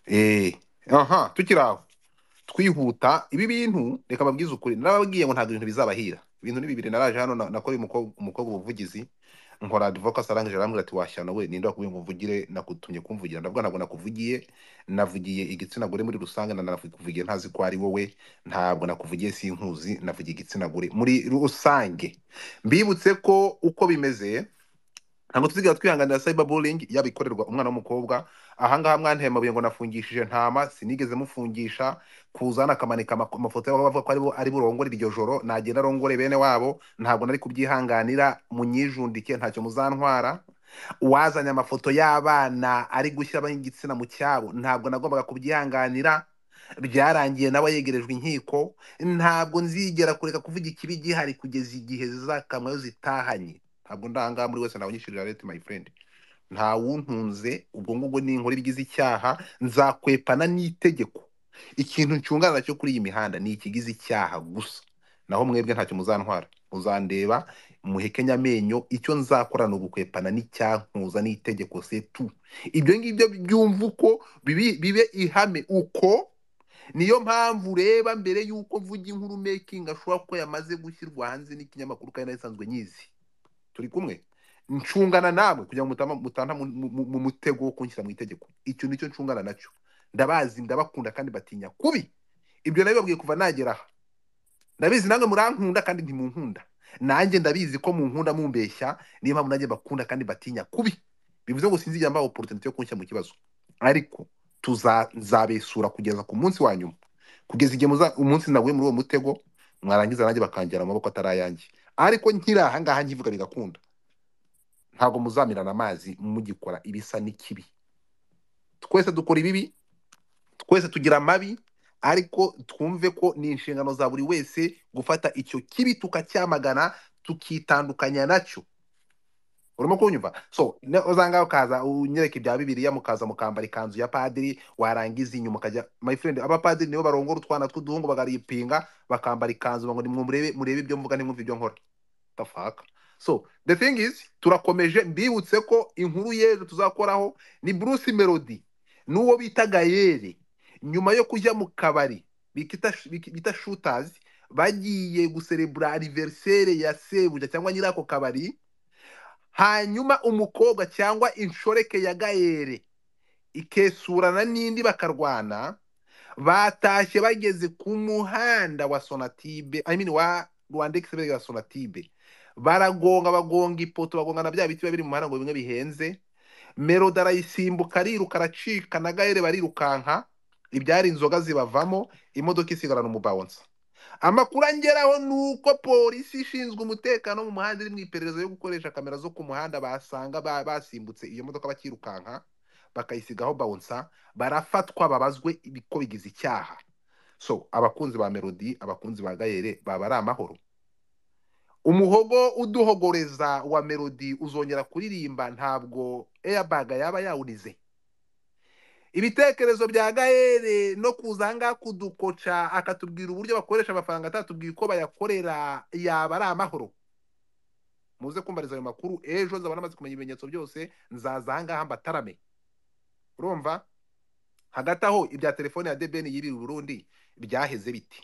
eee aha tukiri aho twihuta ibi bintu reka babwize ukuri narababwiye ngo ntabwo ibintu bizabahira ibintu ni bibiri naraje hano na- nakoreye umukobwa umukobwa ubuvugizi nkora advocacy arangije arambwira ati washyana we ninde wakubwiye ngo mvugire nakutumye kumvugira ndavuga ntabwo nakuvugiye navugiye igitsina gore muri rusange na nakuvugiye ntazi ko ari wowe ntabwo nakuvugiye sinkuzi navugiye igitsina gore muri rusange mbibutse ko uko bimeze ntabwo tuzigera twihanganira cyber bullying yaba ikorerwa umwana w'umukobwa ahangaha mwanteye amabuye ngo nafungishije ntama sinigeze mufungisha kuzana akamanika ama- amafoto yabo bavuga ko ari bo ari burongore iryo joro nagenda arongore bene wabo ntabwo nari kubyihanganira munyijundike ntacyo muzantwara uwazanye amafoto y'abana ari gushyira ab'igitsina mu cyabo ntabwo nagombaga kubyihanganira byarangiye nawe yegerejwe inkiko ntabwo nzigera kureka kuvuga ikibi gihari kugeza igihe zizakamwayo zitahanye ntabwo ndahangaha muri wese nabanyishurira leta my friend nta wuntunze ubwo ngubwo ninkora ibigize icyaha nzakwepana n'itegeko ikintu ncungana nacyo kuri iyi mihanda ni ikigize icyaha gusa naho mwebwe ntacyo muzantwara muzandeba muhekenya amenyo icyo nzakora ni ugukwepana n'icyankuza n'itegeko setu ibyo ngibyo byumva uko bibi- bibe ihame uko niyo mpamvu ureba mbere y'uko mvuga inkuru making ashobora kuba yamaze gushyirwa hanze n'ikinyamakuru kandi nari nsanzwe nyizi turi kumwe ncungana namwe kugira ngo mutama- mutanta mu mu- mu- mu mutego wo kunshyira mu itegeko icyo nicyo ncungana nacyo ndabazi ndabakunda kandi batinya kubi ibyo nabibabwiye kuva nagera aha ndabizi namwe murankunda kandi ntimunkunda nanjye ndabizi ko munkunda mumbeshya niyo mpamvu nanjye bakunda kandi batinya kubi bivuze ngo sinzijya mbaha opportunity yo kunshyira mu kibazo ariko tuza- nzabesura kugeza ku munsi wa nyuma kugeza igihe muza umunsi naguye muri uwo mutego mwarangiza nanjye bakangira mu maboko atari ayanjye ariko nkiri aha ngaha nkivuga bigakunda ntabwo muzamirana amazi mugikora ibisa n'ikibi twese dukora ibibi twese tugira amabi ariko twumve ko ni inshingano za buri wese gufata icyo kibi tukacyamagana tukitandukanya nacyo urimo kunyumva so ne- uzanga ukaza unyereka ibya bibiliya mukaza mukambara ikanzu ya padiri warangiza inyuma ukajya my friend abapadiri nibo barongora utwana tw'uduhungu bakaripinga bakambara ikanzu ngo nimurebe murebe ibyo mvuga nimwumve ibyo nkora the fuck so the thing is turakomeje mbibutse ko inkuru y'ejo tuzakoraho ni bruce melody n'uwo bita gayere nyuma yo kujya mu kabari bikita biki- bita shooters bagiye guserebura aniverisere ya sebuja cyangwa nyirako kabari hanyuma umukobwa cyangwa inshoreke ya gayere ikesurana n'indi bakarwana batashye bageze ku muhanda wa sonatibe I mean wa rwanda egisibere wa sonatibe baragonga bagonga ipoto bagongana bya biti biba biri mu muhanda ngo bimwe bihenze melodi arayisimbuka ariruka aracika na gahere barirukanka ibyari inzoga zibavamo imodoka isigarana umubawonsa amakuru angeraho ni uko polisi ishinzwe umutekano mu muhanda iri mu iperereza yo gukoresha kamera zo ku muhanda basanga ba- basimbutse iyo modoka bakirukanka bakayisigaho bawonsa barafatwa babazwe ko bigize icyaha so abakunzi ba melodi abakunzi ba gayere baba ari amahoro umuhogo uduhogoreza wa melodi uzongera kuririmba ntabwo airbag yaba yawunize ibitekerezo bya gahere no kuza ahangaha kudukoca akatubwira uburyo bakoresha amafaranga atatubwiye uko bayakorera yaba ari amahoro muze kumvariza ayo makuru ejo nzaba namaze kumenya ibimenyetso byose nzaza ahangaha mbatarame urumva hagati aho ibya telefone ya debeni yibiri burundi byaheze biti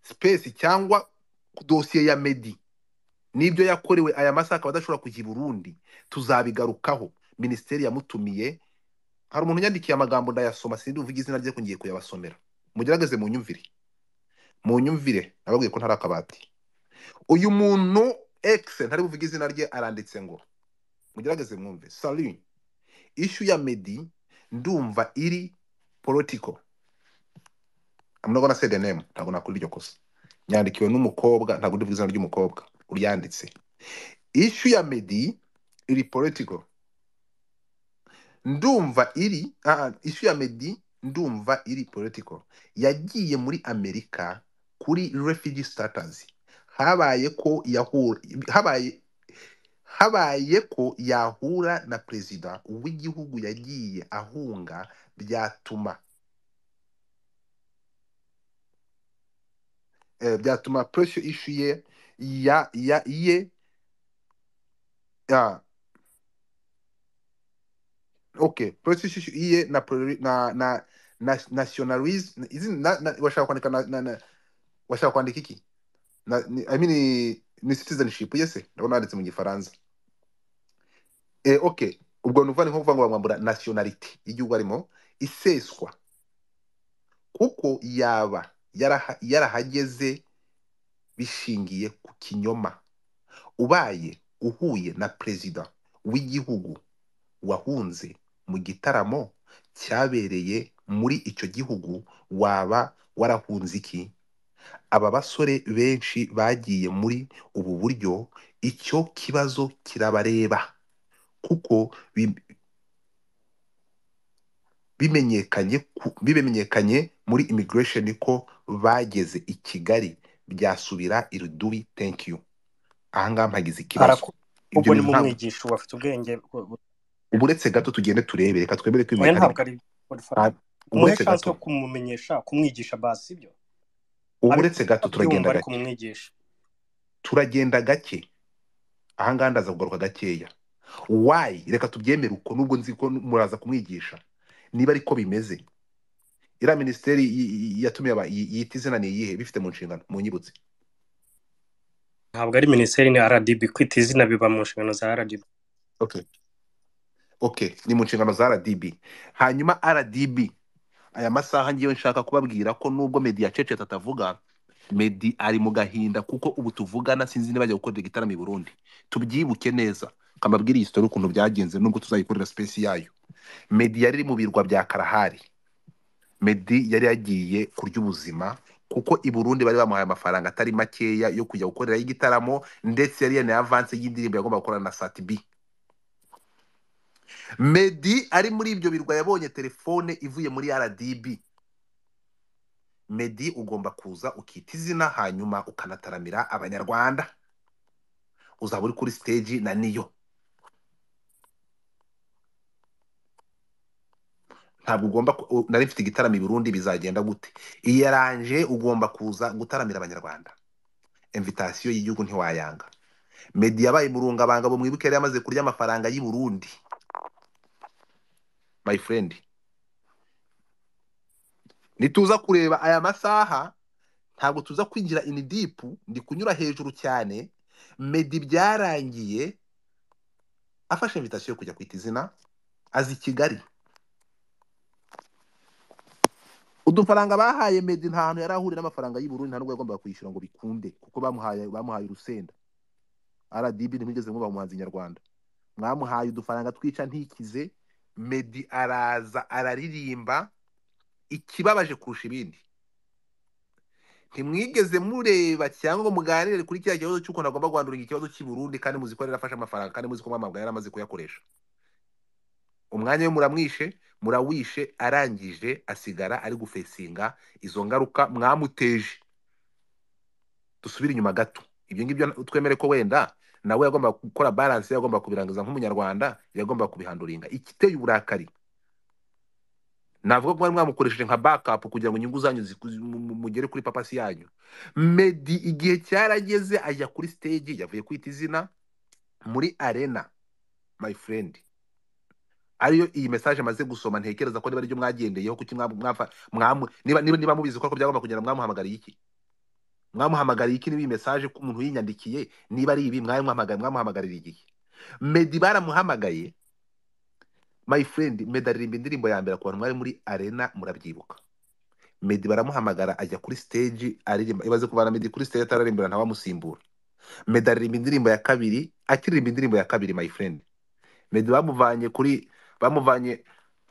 sipesi cyangwa dosiye ya medi n'ibyo yakorewe aya masaha akaba adashobora kujya i burundi tuzabigarukaho minisiteri yamutumiye hari umuntu unyandikiye amagambo ndayasoma sinzi uvuga izina rye ko ngiye kuyabasomera mugerageze mu nyumvire mu nyumvire nababwiye ko ntari akabati uyu muntu egise ntari buvuge izina rye aranditse ngo mugerageze mwumve sari ishu ya medi ndumva iri politiko amuna say the name ntabwo nakora iryo kosa yandikiwe n'umukobwa ntabwo ndivuga izina ry'umukobwa uryanditse ishu ya medi iri politiko ndumva iri ah, isu ya medi ndumva iri political yagiye muri amerika kuri refugee status habaye ko yahura habaye habaye ko yahura na perezida w'igihugu yagiye ahunga byatuma eh, byatuma pressure issue ye ya ya ye ah, okay pressure issue ye na, priori- na na nationalism washaka kwandika na, na, na, washaka kwandika iki na, ni, I mean, ni citizenship yese ndabona handitse mu gifaransa eh, okay ubwo nuva ni nko kuvuga ngo bamwambura nationality y'igihugu arimo iseswa kuko yaba yaraha- yarahageze bishingiye ku kinyoma ubaye uhuye na perezida w'igihugu wahunze mu gitaramo cyabereye muri icyo gihugu waba warahunze iki aba basore benshi bagiye muri ubu buryo icyo kibazo kirabareba kuko bi- bimenyekanye ku- bimenyekanye muri immigration ko bageze i Kigali byasubira irudubi thank you ahangaha mpagize ikibazo Araku- ibyo ubwo ni bintu mu ntabwo mwigisha ubu afite ubwenge bu- bu- ubu uretse gato tugende turebe reka twemere ko oya ibimekanic ntabwo nta ari ubu umuhe uretse chance gato yo kumumenyesha kumwigisha basi sibyo ubu uretse abikora gato abyumva turagenda ariko gake umwigisha turagenda gake ahangaha ndaza kugaruka gakeya wayi reka tubyemere uko nubwo nzi ko muraza kumwigisha niba ariko bimeze iriya minisiteri y- y- yatumiye aba- y- yita izina ni iyihe bifite mu nshingano munyibutse ntabwo ari minisiteri ni rdb kwita izina biba mu nshingano za rdb okay okay ni mu nshingano za rdb hanyuma rdb aya masaha ngiye nshaka kubabwira ko nubwo media cecetse atavuga medi ari mu gahinda kuko ubu tuvugana sinzi niba ajya gukorera igitaramo i burundi tubyibuke neza kamabwire iyi story ukuntu byagenze nubwo tuzayikorera space yayo medi yari iri mu birwa bya karahari medi yari yagiye kurya ubuzima kuko i burundi bari bamuhaye amafaranga atari makeya yo kujya gukorerayo igitaramo ndetse yari yanaye avanse y'indirimbo yagomba gukorana na satibi medi ari muri ibyo birwa yabonye telefone ivuye muri rdb Meddy ugomba kuza ukita izina hanyuma ukanataramira abanyarwanda uzaba uri kuri stage na niyo ntabwo ugomba ku- u- nari mfite igitaramo i Burundi bizagenda gute iyaranje ugomba kuza gutaramira abanyarwanda invitation y'igihugu ntiwayanga Meddy yabaye murungabanga bo mwibuke yari yamaze kurya amafaranga y'i Burundi my friend nituza kureba aya masaha ntabwo tuza kwinjira in deep ndi kunyura hejuru cyane Meddy byarangiye afashe invitation yo kujya kwita izina azi Kigali udufaranga bahaye medi nta hantu yari ahuriye n'amafaranga y'u Burundi nta nubwo yagombaga kwishyura ngo bikunde kuko bamuhaye bamuhaye urusenda RDB ntimwigeze mwubaha umuhanzi nyarwanda mwamuhaye udufaranga twica ntikize medi araza araririmba ikibabaje kurusha ibindi ntimwigeze mureba cyangwa ngo muganire kuri kiriya kibazo cy'ukuntu agomba guhandura ikibazo cy'i Burundi kandi muzi ko yari yarafashe amafaranga kandi muzi ko mwamabwa yari amaze kuyakoresha umwanya we muramwishe murawishe arangije asigara ari gufesinga izo ngaruka mwamuteje dusubire inyuma gato ibyo ngibyo twemere ko wenda nawe yagomba gukora balance yagomba kubirangiza nk'umunyarwanda yagomba kubihanduringa igiteye uburakari navuga ko mwari mwamukoresheje nka backup kugira ngo inyungu zanyu ziku- mu- mu- mugere kuri papasi yanyu medi igihe cyarageze ajya kuri stage yavuye kwita izina muri arena my friend ariyo iyi message amaze gusoma ntekereza ko niba aribyo mwagendeyeho kuki mwa- mwafa- mwamu- niba niba niba mubizi ko ariko byagomba kugira mwamuhamagariye iki mwamuhamagariye iki niba iyi message ku muntu yinyandikiye niba ari ibi mwamwamagariye mwamuhamagarira igihe Meddy baramuhamagaye my friend Meddy aririmba indirimbo ya mbere ku bantu mwari muri arena murabyibuka Meddy baramuhamagara ajya kuri stage aririmba ibaze kuvana Meddy kuri stage atararimbira ntawamusimbura Meddy aririmba indirimbo ya kabiri akiririmba indirimbo ya kabiri my friend Meddy bamuvanye kuri bamuvanye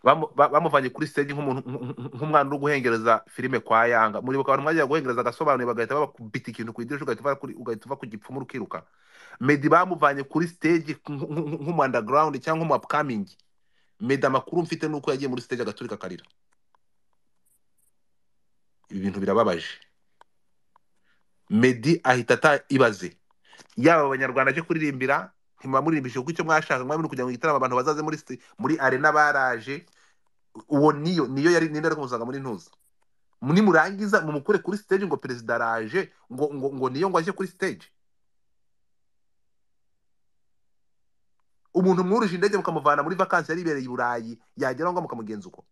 bamu- ba- bamuvanye kuri stage nk'umuntu nk- nk'umwana uri guhengereza filime kwa Yanga muribuka abantu mwagiye guhengereza agasobanuye bagahita babakubita ikintu ku idirishya ugahita uva kuri- ugahita uva ku gipfumu ukiruka Meddy bamuvanye kuri stage nk- nk- nk'umu underground cyangwa nk'umu upcoming Meddy amakuru mfite nuko yagiye muri stage agaturika akarira ibi bintu birababaje Meddy ahita ata ibaze yaba abanyarwanda aje kuririmbira ntimwamuririmbishije kuko icyo mwashaka mwamuri kugira ngo igitaramo abantu bazaze muri sta- muri arena baraje uwo niyo niyo yari ninde ari kumusanga muri ntuza nimurangiza mumukure kuri stage ngo perezida araje ngo ngo ngo niyo ngo aje kuri stage umuntu mwuruje indege mukamuvana muri vakansi yari ibereye i burayi yageraho ngo mukamugenza uko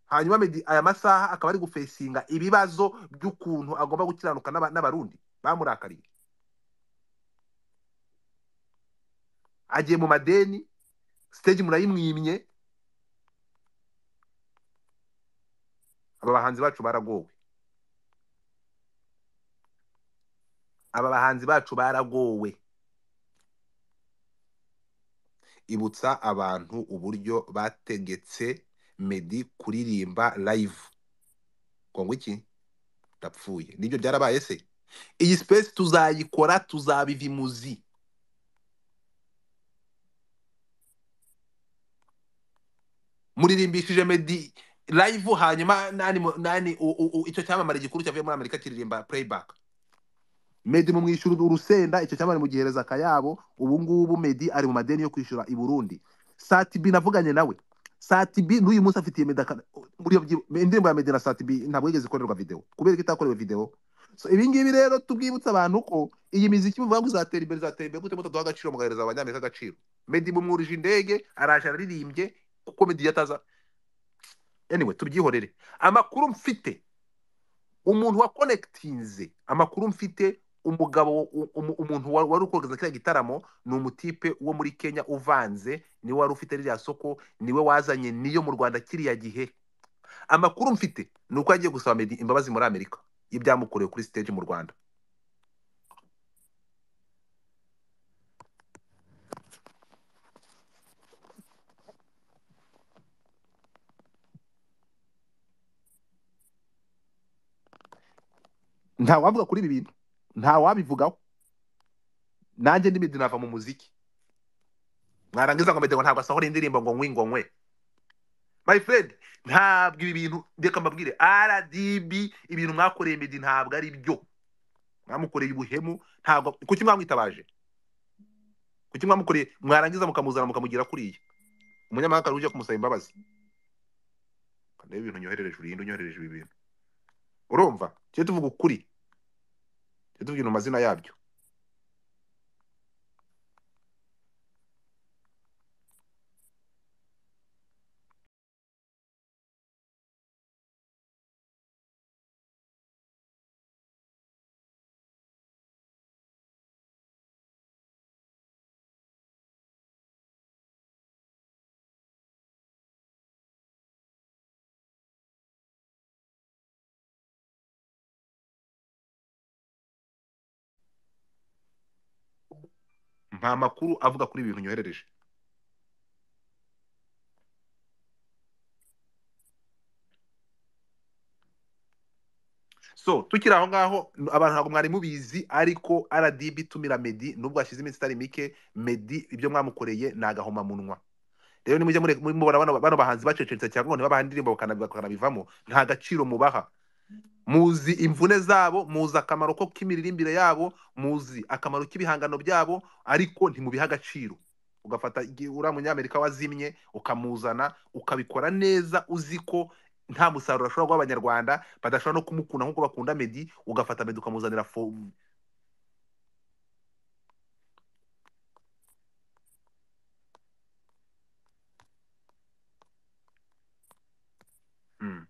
hanyuma Meddy aya masaha akaba ari gufesinga ibibazo by'ukuntu agomba gukiranuka n'aba- n'abarundi bamurakariye agiye mu madeni stage murayimwimye aba bahanzi bacu baragowe aba bahanzi bacu baragowe ibutsa abantu uburyo bategetse Meddy kuririmba live ngo ngo iki ndapfuye nibyo byarabaye se iyi space tuzayikora tuzabiva imuzi muririmbishije Meddy live hanyuma nani mu- nani u- u- u- icyo cyamamare gikuru cyavuye muri Amerika kiririmba playback Meddy mu mwishyura urusenda icyo cyamamare mugihereza akayabo ubu ngubu Meddy ari mu madeni yo kwishyura i Burundi Satibi navuganye nawe Satibi n'uyu munsi afitiye Meddy aka- buriya byi- indirimbo ya Meddy na Satibi ntabwo yigeze ikorerwa video kubera ko itakorewe video so ibi ngibi rero tubwibutsa abantu ko iyi miziki muvuga ngo izatera imbere izatera imbere gute mutaduha agaciro mugahereza abanyamerika agaciro Meddy mumwurije indege araje araririmbye kuko Meddy yataza anyway tubyihorere amakuru mfite umuntu wa connectinze amakuru mfite umugabo u- umu- umuntu wa- wari ukogaza kiriya gitaramo ni umutipe wo muri kenya uvanze niwe wari ufite ririya soko niwe wazanye niyo mu rwanda kiriya gihe amakuru mfite ni uko yagiye gusaba Meddy imbabazi muri amerika y'ibyamukorewe kuri stage mu rwanda ntawavuga kuri ibi bintu ntawabivugaho nanjye ndi Meddy nava mu muziki mwarangiza ngo Meddy ngo ntabwo asohora indirimbo ngo ngwi ngo nkwe my friend ntabwo ibi bintu reka mbabwire rdb ibintu mwakoreye Meddy ntabwo ari byo mwamukoreye ubuhemu ntabwo kuki mwamwitabaje kuki mwamukoreye mwarangiza mukamuzana mukamugira kuriya umunyamahanga uje kumusaba imbabazi ndebe ibintu nyoherereje urinde unyoherereje ibi bintu urumva tujye tuvuga ukuri tujye tuvuga mu mazina yabyo nta makuru avuga kuri ibi bintu nyoherereje so tukiri aho ngaho abantu ntabwo mwari mubizi ariko rdb itumira medi nubwo hashize iminsi itari mike medi ibyo mwamukoreye ni agahomamunwa rero nimujye mure- mu- mubona bano bano bahanzi bacecetse cyangwa ngo ntibabaha indirimbo bakanabi- bakanabivamo nta gaciro mubaha muzi imvune zabo muzi akamaro ko k'imiririmbire yabo muzi akamaro k'ibihangano byabo ariko ntimubiha agaciro ugafata igi- uriya munyamerika wazimye ukamuzana ukabikora neza uzi ko nta musaruro ashobora guha abanyarwanda badashobora no kumukunda nk'uko bakunda medi ugafata medi ukamuzanira fo Mm.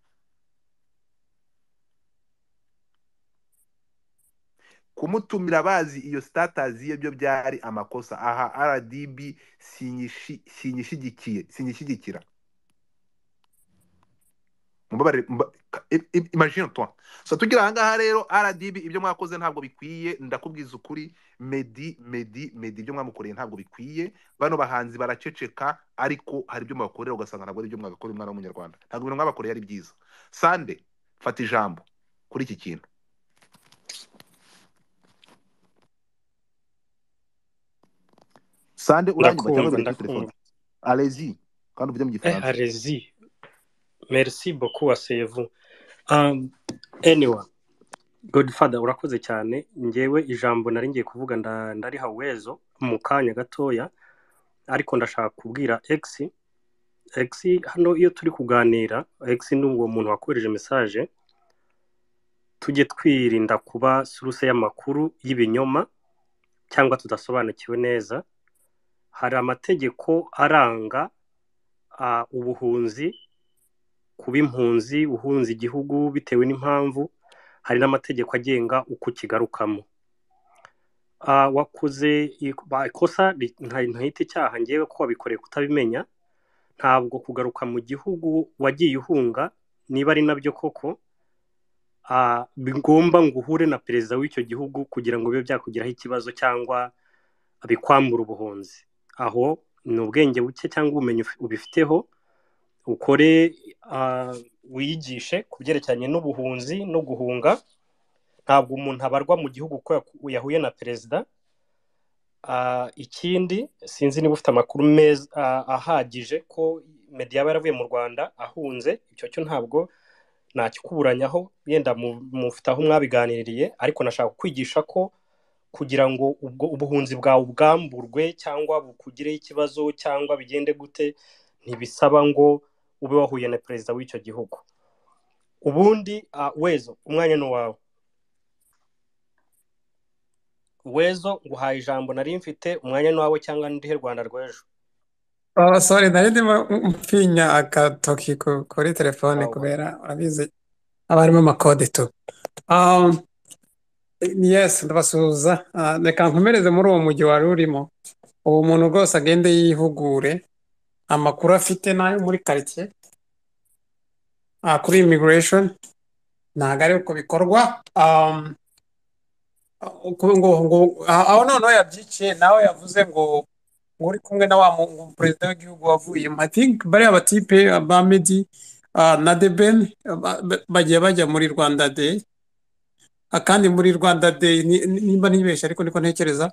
kumutumira bazi iyo status ye byo byari amakosa aha rdb sinyishi- sinyishyigikiye sinyishyigikira mubabare mba- ka- i- i- imagine toi so tugira aha ngaha rero rdb ibyo mwakoze ntabwo bikwiye ndakubwiza ukuri medi medi medi ibyo mwamukoreye ntabwo bikwiye bano bahanzi baraceceka ariko hari ibyo mubakorera ugasanga ntabwo ari ibyo mwagakorera umwana w'umunyarwanda ntabwo ibintu mwabakoreye ari byiza sande fata ijambo kuri iki kintu sande uranyuma cyangwa ndakumva biri kuri telefone ndakumva alezi kandi uvuge mu eh gifaransa arezi merci beaucoup asevu um, anyway godfather urakoze cyane ngewe ijambo nari ngiye kuvuga nda- ndariha wezo mu kanya gatoya ariko ndashaka kubwira x x hano iyo turi kuganira x ni uwo muntu wakohereje message tujye twirinda kuba suruse y'amakuru y'ibinyoma cyangwa tudasobanukiwe neza hari amategeko aranga ah, ubuhunzi kuba impunzi uhunze igihugu bitewe n'impamvu hari n'amategeko agenga uko ukigarukamo Ah, wakoze i- ba- ikosa ri- nta- ntahita icyaha ngewe ko wabikoreye kutabimenya ntabwo kugaruka mu gihugu wagiye uhunga niba ari nabyo koko ah, bigomba ngo uhure na perezida w'icyo gihugu kugira ngo bibe byakugiraho ikibazo cyangwa bikwambura ubuhunzi aho ni ubwenge buke cyangwa ubumenyi uf- ubifiteho ukore ah, wiyigishe ku byerekeranye n'ubuhunzi no guhunga ntabwo umuntu abarwa mu gihugu ko yaku- yahuye na perezida Ah, ikindi sinzi niba ufite amakuru meza ah, ahagije ko meddy yaba yaravuye mu rwanda ahunze icyo cyo ntabwo nakikuburanyaho yenda mu- mufite aho mwabiganiriye ariko nashaka kwigisha ko kugira ngo ubwo ubuhunzi bwawe ubwamburwe cyangwa bukugireho ikibazo cyangwa bigende gute ntibisaba ngo ube wahuye na perezida w'icyo gihugu ubundi ah, wezo umwanya ni uwawe wezo nguhaye ijambo nari mfite umwanya ni uwawe cyangwa ndihe rwanda rw'ejo Oh, sorry, nari ndimo mpfinya agatoki ku- kuri telefone Ah, kubera urabizi haba harimo amakode tu. Um, yes, ndabasuhuza. Ah, reka nkomereze muri uwo mujyi wari urimo. Ubu umuntu rwose agende yihugure amakuru afite n'ayo muri karitsiye ah, kuri immigration ntabwo ari uko bikorwa. Um, ku- ngo ngo ah, aho noneho yabyiciye nawe yavuze ngo ngo uri kumwe na wa mu- mu perezida w'igihugu wavuyemo i think bariya batipe ba medi ah, na debeni ba- ba- bagiye bajya muri rwanda day Ah, kandi muri rwanda day ni- ni- nimba ntibeshye ariko niko ntekereza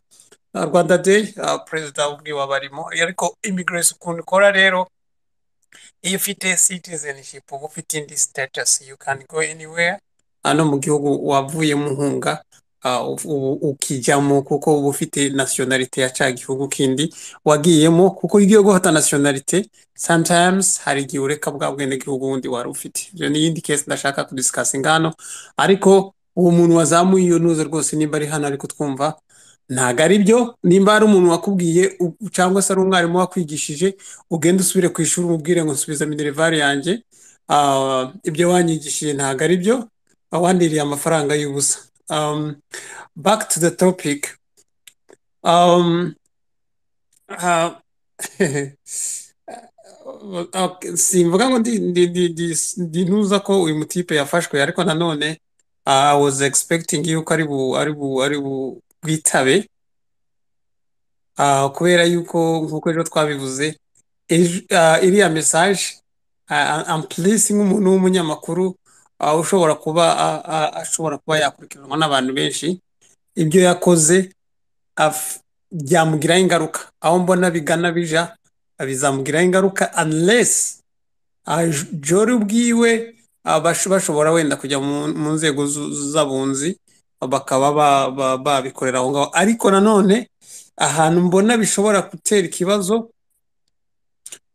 Ah, rwanda day ah, perezida ubwiwe abarimo ariko immigration ukuntu ikora rero iyo ufite citizenship uba ufite indi status you can go anywhere hano mu gihugu wavuyemo uhunga ah, ubu- ubu- ukijyamo kuko uba ufite nationality ya cya gihugu kindi wagiyemo kuko iyo ugiye gufata nationality sometimes hari igihe ureka bwa bwenegihugu bundi wari ufite ibyo ni iyindi case ndashaka kudisikasinga hano ariko uwo muntu wazamuye iyo ntuze rwose nimba ari hano ariko twumva ntabwo ari byo nimba ari umuntu wakubwiye u- cyangwa se ari umwarimu wakwigishije ugende usubire ku ishuri umubwire ngo nsubiza minerivare yanjye ah, ibyo wanyigishije ntabwo ari byo wandiriye amafaranga y'ubusa um, back to the topic um, uh, okay, simvuga ngo ndi, ndi, ndi, ndi, ndi ntuza ko uyu mutipe yafashwe ariko nanone ah, I was expecting yuko ari bu ari bu ari bu bwitabe Ah, kubera yuko nk'uko rero twabivuze ejo- ah, iriya mesaje ampulisi nk'umuntu w'umunyamakuru ah, ushobora kuba ah, ah, ashobora kuba yakurikiranwa n'abantu benshi ibyo yakoze af- byamugiraho ingaruka aho mbona bigana bija bizamugiraho ingaruka unless aj- jori ubwiwe abash- bashobora wenda kujya mu mu nzego zu- z'abunzi bakaba ba- ba- babikorera aho ngaho ariko nanone ahantu mbona bishobora gutera ikibazo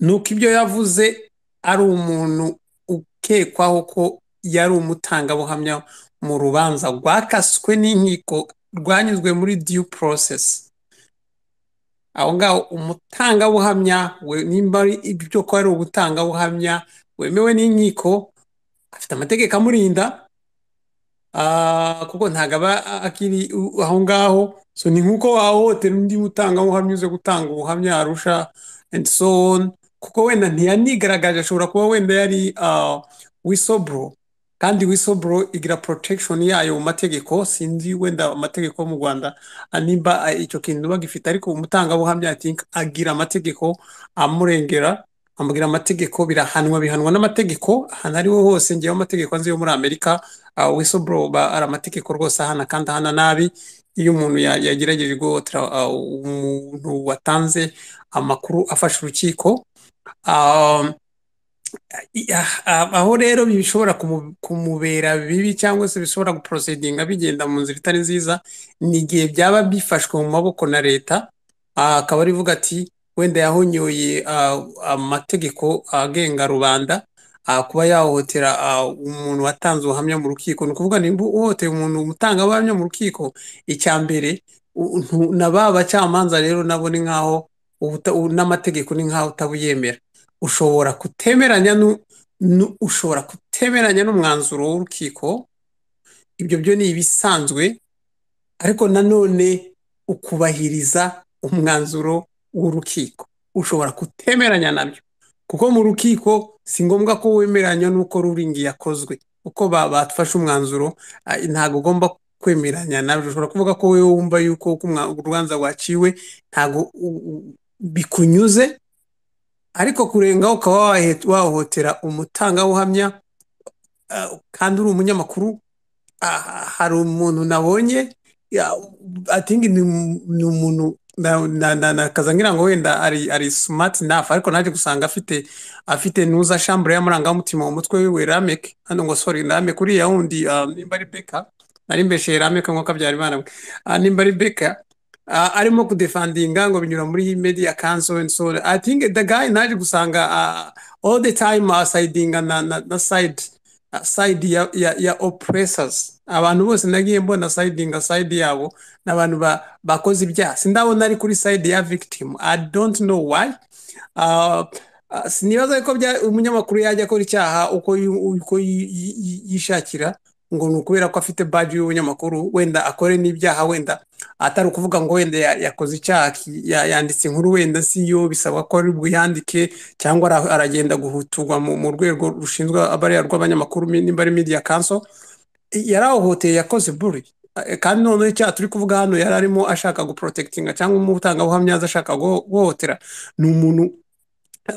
ni uko ibyo yavuze ari umuntu ukekwaho ko yari umutangabuhamya mu rubanza rwakaswe n'inkiko rwanyuzwe muri due process aho ngaho umutangabuhamya we- nimba ari ibyo ko ari ubutangabuhamya wemewe n'inkiko afite amategeko amurinda ah, kuko ntabwo aba akiri u- aho ngaho so ni nk'uko wahohotera undi mutangabuhamya uze gutanga ubuhamya arusha and so on kuko wenda ntiyanigaragaje ashobora kuba wenda yari ah, whistleblower kandi whistleblower igira protection yayo mu mategeko sinzi wenda amategeko yo mu Rwanda ah, nimba ah, icyo kintu bagifite ariko umutangabuhamya I think agira amategeko amurengera amubwira amategeko birahanwa bihanwa n'amategeko ahantu ari ho hose ngewe amategeko nzi yo muri Amerika uh, whistleblower ba- ari amategeko rwose ahana kandi ahana nabi iyo umuntu ya- yagerageje guhohotera uh, umuntu watanze amakuru afasha urukiko um, i- ah- ah- aho rero bishobora kumu- kumubera bibi cyangwa se bishobora guprosedinga bigenda mu nzira itari nziza ni igihe byaba bifashwe mu maboko na leta ah, akaba arivuga ati wenda yahonyoye ah, amategeko agenga rubanda ah, kuba yahohotera ah, umuntu watanze ubuhamya mu rukiko ni ukuvuga nimba uhohoteye umuntu umutangabuhamya mu rukiko icya mbere u- ntu- na ba bacamanza rero nabo ni nk'aho ubuta- u- n'amategeko ni nk'aho utabuyemera ushobora kutemeranya nu- ushobora kutemeranya n'umwanzuro w'urukiko ibyo byo ni ibisanzwe ariko nanone ukubahiriza umwanzuro w'urukiko ushobora kutemeranya nabyo kuko mu rukiko si ngombwa ko wemeranya n'uko ruringi yakozwe uko ba- bafashe umwanzuro ah, ntabwo ugomba kwemeranya nabyo ushobora kuvuga ko wowe wumva yuko uko umwa- urubanza rwaciwe ntabwo u- u- bikunyuze ariko kurengaho ukaba wahe- wahohotera umutangabuhamya ah, kandi uri umunyamakuru ah, hari umuntu nabonye atingi ni umuntu na- na- na- nakaza ngira ngo wenda ari ari smart enough ariko naje gusanga afite afite nuza chambre y'amarangamutima mu mutwe wiwe Ramek hano ngo sorry Ramek uriya wundi ah, nimba ari Beka nari mbesheye Ramek ngo kabyara imana we Ah, nimba ari Beka ah, arimo kudefendinga ngo binyura muri media council and so on. I think the guy naje gusanga ah, all the time asidinga na, na, na side ah, side ya, ya, ya oppressors abantu bose nagiye mbona sidinga side yabo ni abantu ba- bakoze ibyaha sindabona ari kuri side ya victim i don't know why uh, uh, sinibaza yuko bya- umunyamakuru yajya akora icyaha uko yu- uko yi- yi- yi- yishakira ngo ni ukubera ko afite baji y'ubunyamakuru wenda akore n'ibyaha wenda atari ukuvuga ngo wenda ya- yakoze icyaha ki- ya- yanditse inkuru wenda siyo bisaba ko ari buyandike cyangwa ara- aragenda guhuturwa mu mu rwego rushinzwe abariya rw'abanyamakuru nimba ari media council yarahohoteye yakoze buri Eh, kandi noneho icyaha turi kuvuga hano yari arimo ashaka guprotekitinga cyangwa umutangabuhamya aza ashaka guho- guhohotera ni umuntu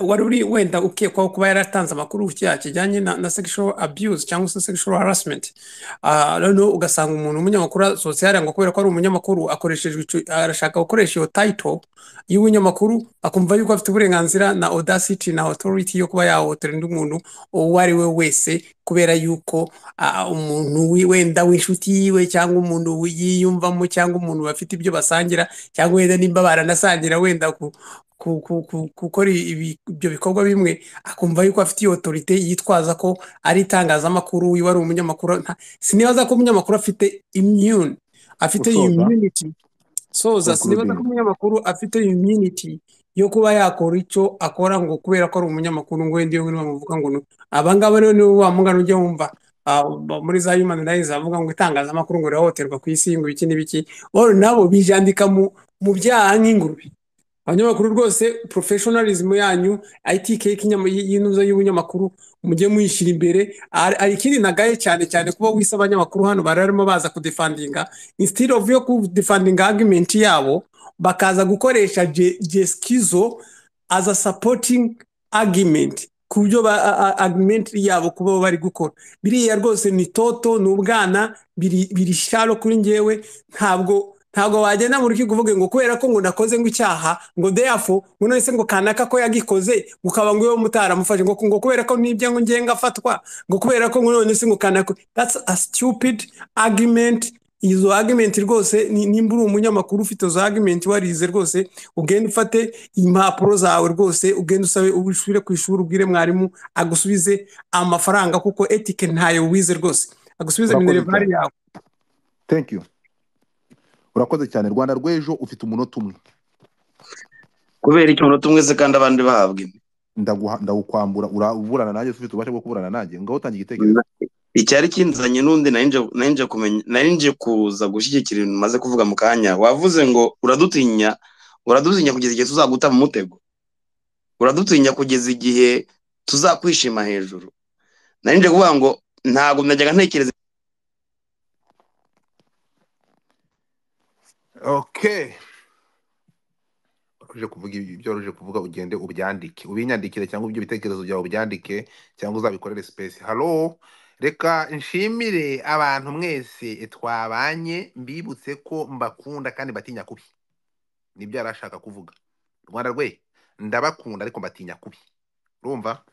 wari uri wenda ukekwaho kuba yaratanze amakuru ku cyaha kijyanye na, na sexual abuse cyangwa se sexual harassment Ah, noneho ugasanga umuntu umunyamakuru asohotse hariya ngo kubera ko ari umunyamakuru akoreshejwe ico, arashaka gukoresha iyo title y'ubunyamakuru akumva yuko afite uburenganzira na audacity na authority yo kuba yahohotera undi muntu uwo ari we wese kubera yuko ah, umuntu wi- wenda w'inshuti yiwe cyangwa umuntu yiyumvamo cyangwa umuntu bafite ibyo basangira cyangwa wenda nimba baranasangira wenda ku ku- ku- ku- gukora ibi- ibyo bikorwa bimwe akumva yuko afite iyo otorite yitwaza ko ari itangazamakuru wiwe ari umunyamakuru nta- sinibaza ko umunyamakuru afite immune afite Gusoza. immunity soza sinibaza ko Concluding. umunyamakuru afite immunity yo kuba yakora icyo akora ngo kubera ko ari umunyamakuru ngo wenda iyo bamuvuga ngo nu- abangaba rero nibo bamugana ujya wumva ah, ba- muri za human rights bavuga ngo itangazamakuru ngo rirahohoterwa ku isi ngo ibiki n'ibiki or nabo bijandika mu mu byaha nk'ingurube abanyamakuru rwose professionalism yanyu ITK y'ikinyama- y'inuza y'ubunyamakuru mujye muyishyira imbere hari hari ikindi nagaye cyane cyane kuba wise abanyamakuru hano bari barimo baza kudefandinga instead of yo kudefandinga argument yabo bakaza gukoresha je- jeskizo as a supporting argument ku byo ba a- a- argument yabo kuba bari gukora biriya rwose ni toto ni ubwana biri biri sharo kuri njyewe ntabwo ntabwo wagenda mu rukiko uvuge ngo kubera ko ngo nakoze ngo icyaha ngo deyafo ngo none se ngo kanaka ko yagikoze ngo ukaba ngo iwe mutaramufashe ngo ngo kubera ko nibyo ngo ngiye ngafatwa ngo kubera ko ngo none se ngo kanaka that's a stupid argument izo argument rwose ni- nimba uri umunyamakuru ufite izo argument warize rwose ugende ufate impapuro zawe rwose ugende usabe ubushyire ku ishuri ubwire mwarimu agusubize amafaranga kuko etike ntayo wize rwose agusubize Urakoze minervari yawe thank you urakoze cyane rwanda rw'ejo ufite umunota umwe kubera icyo umuntu tumwese kandi abandi bahabwa imwe Ndaguha- ndagukwambura uraburana nanjye ufite ububasha bwo kuburana nanjye ngaho utange igitekerezo icyari kinzanye n'undi nari nje- nari nje kumenya nari nje kuza gushyigikira ibintu maze kuvuga mu kanya wavuze ngo uradutinya uradutinya kugeza igihe tuzaguta mu mutego uradutinya kugeza igihe tuzakwishima hejuru nari nje kuvuga ngo ntabwo najyaga ntekereza okay uje kuvuga ibi- ibyo waruje kuvuga ugende ubyandike ubinyandikire cyangwa ibyo bitekerezo byawe ubyandike cyangwa uzabikorere space halo reka nshimire abantu mwese twabanye mbibutse ko mbakunda kandi mbatinya kubi nibyo yari ashaka kuvuga rwanda rwe ndabakunda ariko mbatinya kubi urumva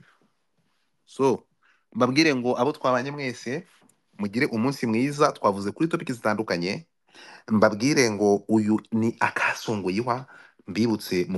so mbabwire ngo abo twabanye mwese mugire umunsi mwiza twavuze kuri topiki zitandukanye mbabwire ngo uyu ni akasunguyihwa mbibutse